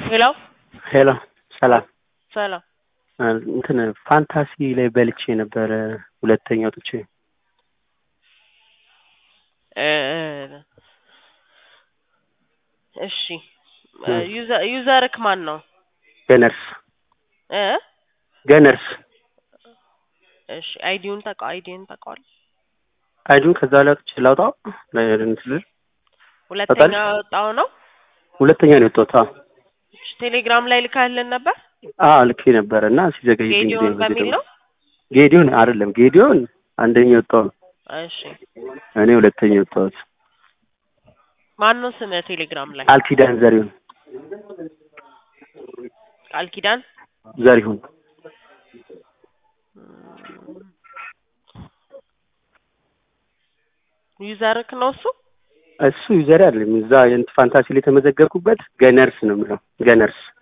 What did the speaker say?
ሄሎ ሄሎ ሰላም ሰላም እንትን ፋንታሲ ላይ በልቼ ነበረ ሁለተኛ ወጥቼ እ እሺ ዩዘ- ዩዘርክ ማን ነው ገነርስ እ ገነርስ እሺ አይዲውን ታውቀ አይዲውን ታውቀዋል አይዱን ከዛ ላይ ወጥቼ ላውጣው እንትን ልል ሁለተኛ ወጣው ነው ሁለተኛ ነው የወጣሁት አዎ እሺ ቴሌግራም ላይ ልካልን ነበር አዎ ልኬ ነበረ እና ሲዘገይብኝ ጊዜ ጌዲዮን ነው በሚል ነው ጌዲዮን አይደለም ጌዲዮን አንደኛ የወጣው ነው እሺ እኔ ሁለተኛ የወጣሁት ማን ነው ስምህ ቴሌግራም ላይ ቃል ኪዳን ዘሪሁን ቃል ኪዳን ዘሪሁን ዩዘርክ ነው እሱ እሱ ዩዘር አይደለም እዛ የእንትን ፋንታሲ ላይ የተመዘገብኩበት ገነርስ ነው የምለው ገነርስ